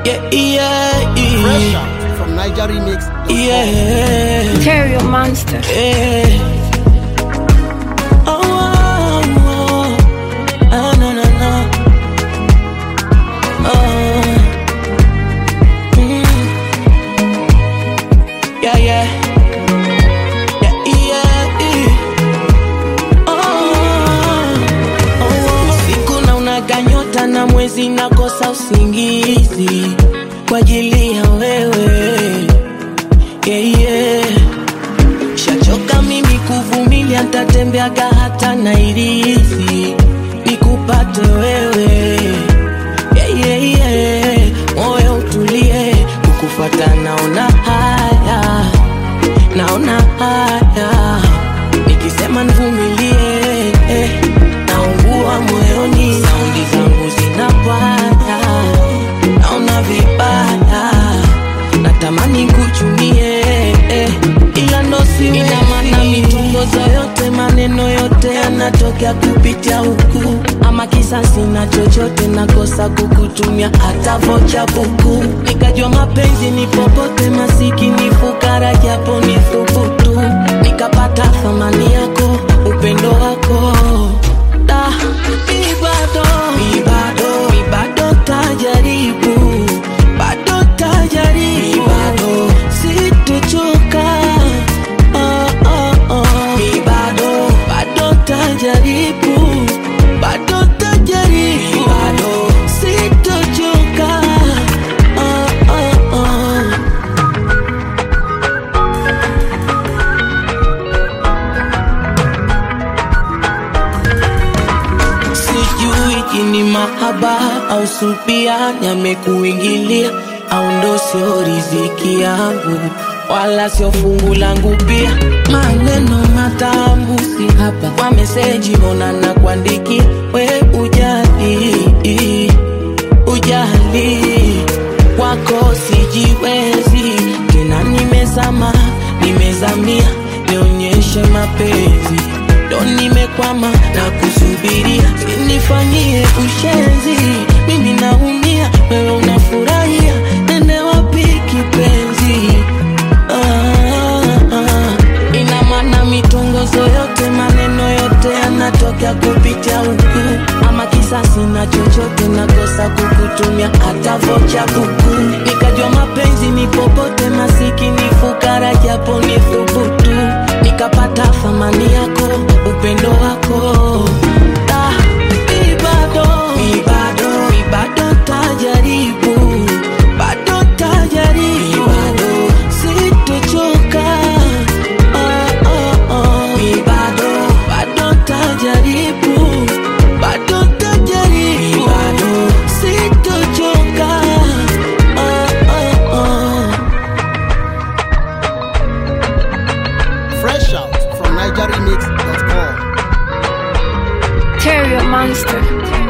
Yeah, yeah, Fresh yeah. out from Niger Remix. Yeah, Terrier monster. yeah. Oh, oh, oh. Ah, no, no, no. Oh. Mm. Yeah, yeah. Yeah, yeah, yeah. Oh, oh, oh. Usiku na unaganyota na mwezi nakosa usingizi kwa ajili ya wewe yeah, yeah. Shachoka mimi kuvumilia, ntatembeaga hata Nairizi nikupate wewe yeah, yeah, yeah. Moyo utulie, kukufata naona haya, naona haya, nikisema nivumilie eh, naungua moyoni, saundi zangu zinapanda, naona vibaya natamani kuchumie eh, ila ndo siwe. Ina maana mitongozo yote maneno yote yanatokea kupitia huku, ama kisasi na chochote nakosa kukutumia hata vocha buku. Nikajua mapenzi ni popote, masikini fukara, japo ni thubutu, nikapata thamani yako, upendo wako da mi bado mi bado mi bado tajaribu bado tajaribu bado sitochoka oh, oh, oh. mi bado bado tajaribu bado tajaribu bado sitochoka oh, oh, oh. sijui jini mahaba au supia yamekuingilia au ndo sio riziki yangu wala sio fungu langu pia maneno matamu si hapa kwa meseji mbona na kuandikia we ujali ujali kwako sijiwezi tena nimezama nimezamia nionyeshe mapenzi ndo nimekwama na kusubiria sinifanyie ushenzi mimi naumia wewe unafurahia nende wapi kipenzi ah, ah. ina maana mitongozo yote maneno yote yanatokea kupitia huku ama kisasi na chochote nakosa kukutumia hata vocha buku nikajua mapenzi ni popote masikini fukara japo ni thubutu nikapata thamani yako upendo wako da mi bado mi bado mi bado tajaribu bado tajaribu bado sitochoka oh, oh, oh. mi bado bado tajaribu bado tajaribu bado sitochoka oh, oh, oh. Fresh out from NigerRemix.com. Terrier monster.